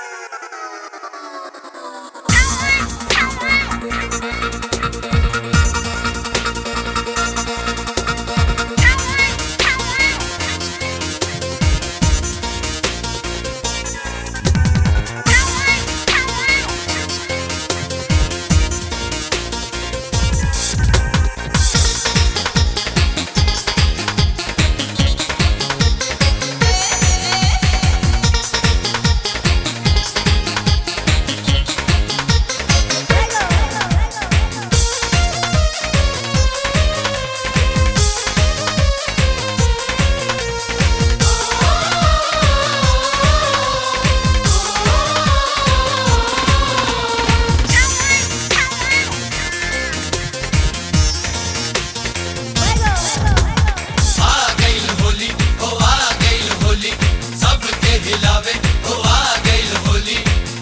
आ गइल होली हो आ गइल होली सबके हिलावे हो आ गइल होली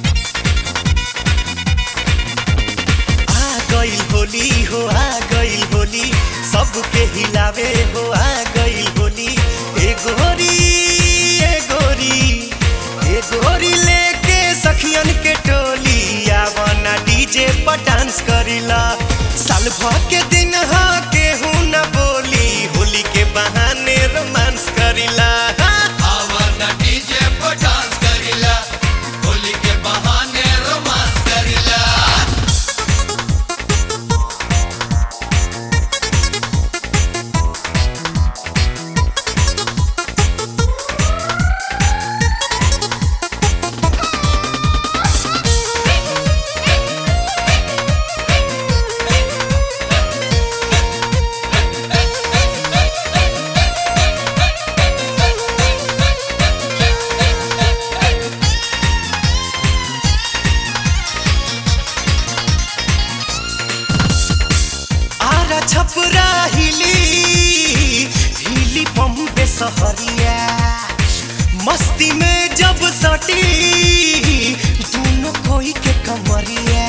आ गइल होली हो आ गइल होली सबके हिलावे हो आ गइल होली ए गोरी ए गोरी ए गोरी लेके सखियन के टोली आवना डीजे पर डांस करिला साल भर के दिन हा केहू न बोली होली के बहाने रोमांस करिला आवर न डीजे पर डांस करिला होली के बहाने रोमांस करिला आरा छपरा हिली हिली बम्बे सहरिया मस्ती में जब सटी दोनों कोई के कमरिया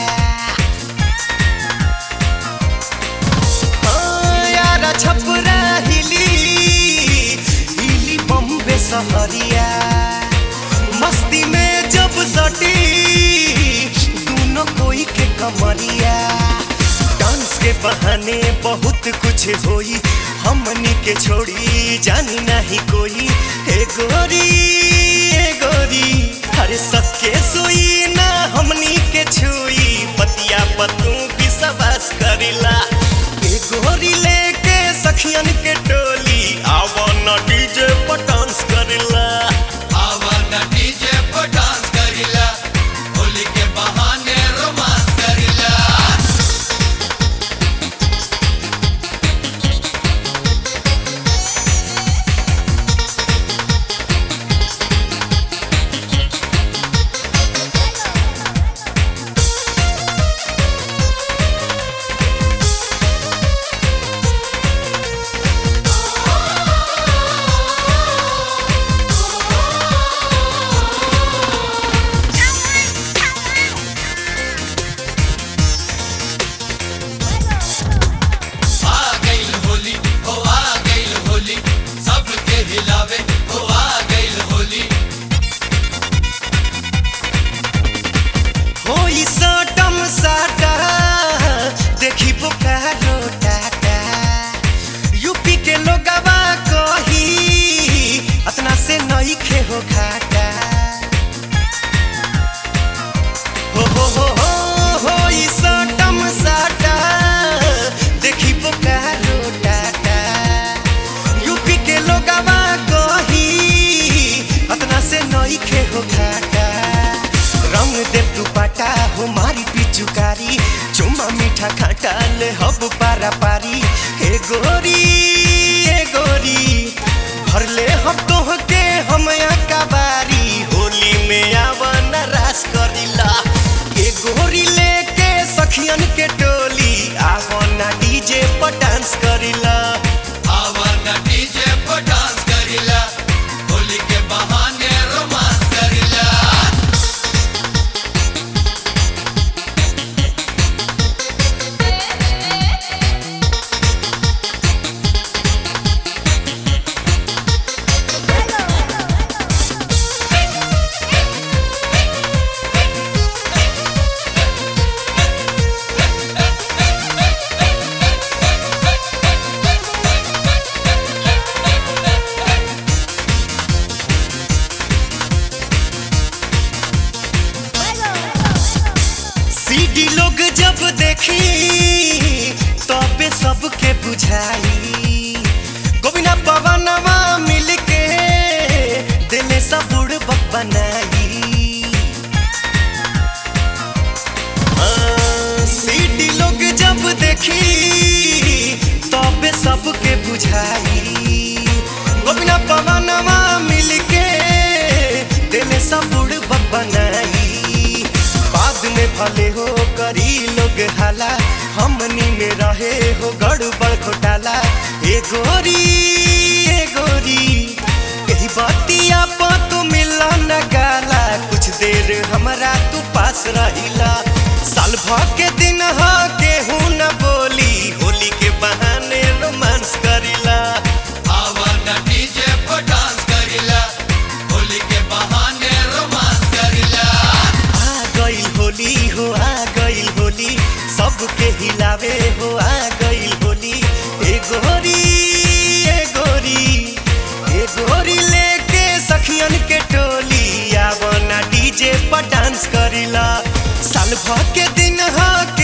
हाँ, आरा छपरा हिली हिली बम्बे सहरिया मस्ती में जब सटी दोनों कोई के कमरिया डांस के बहाने बहुत कुछ होई हमनी के छोड़ी जानी नहीं कोई हे गोरी हे गोरी हर सबके सोई ना हमनी के छुई पतिया पतू विश्वास करिला हे गोरी लेके सखियन के टोली आवन डीजे पर डांस करिला आवर न डीजे पर डांस करिला होली के बहाने रोमांस करिला आ गइल होली हो आ गइल होली सबके हिलावे हो आ गइल होली होई सटम साटा देखी बोकारो टाटा यूपी के लोगवा कही अतना से नई खे हो घाटा हो हो हो हो होई सटम साटा देखी बोकारो टाटा यूपी के लोगवा कही अतना से नई खे हो घाटा रंग दे दुपट्टा हो मारी पिचुकारी चुमा मीठा खाटा ले हब पारा पारी हे गोरी हे गोरी भर ले हम तोह के हम कबारी होली में आवन रास करिला हे गोरी लेके सखियन के टोली आवन डीजे पर डांस करिला आवर न डीजे पर डांस करिला होली के बहाने रोमांस करिला Hello. बुझाई गोविना पवनवा मिलके दिले सब बुढ़ बनाई हाँ, सीटी लोग जब देखी तबे सबके बुझाई गोविना पवनवा मिलके दिले सब बुढ़ बनाई बाद में भले हो करी लोग हाला हमनी में रहे हो गड़बड़ घोटाला ए गोरी ए गोरी यही बतिया पर तू मिला न गाला कुछ देर हमरा तू पास रहिला साल भर के दिन ह केहू न बोली होली के बहाने रोमांस करिला आवाना डीजे पर डांस करिला होली के बहाने रोमांस करिला आ गइल होली हो आ गइल होली सबके हिलावे हो आ गइल होली ए गोरी ए गोरी ए गोरी लेके सखियन के टोली आवना डीजे पर डांस करिला साल भर के दिन ह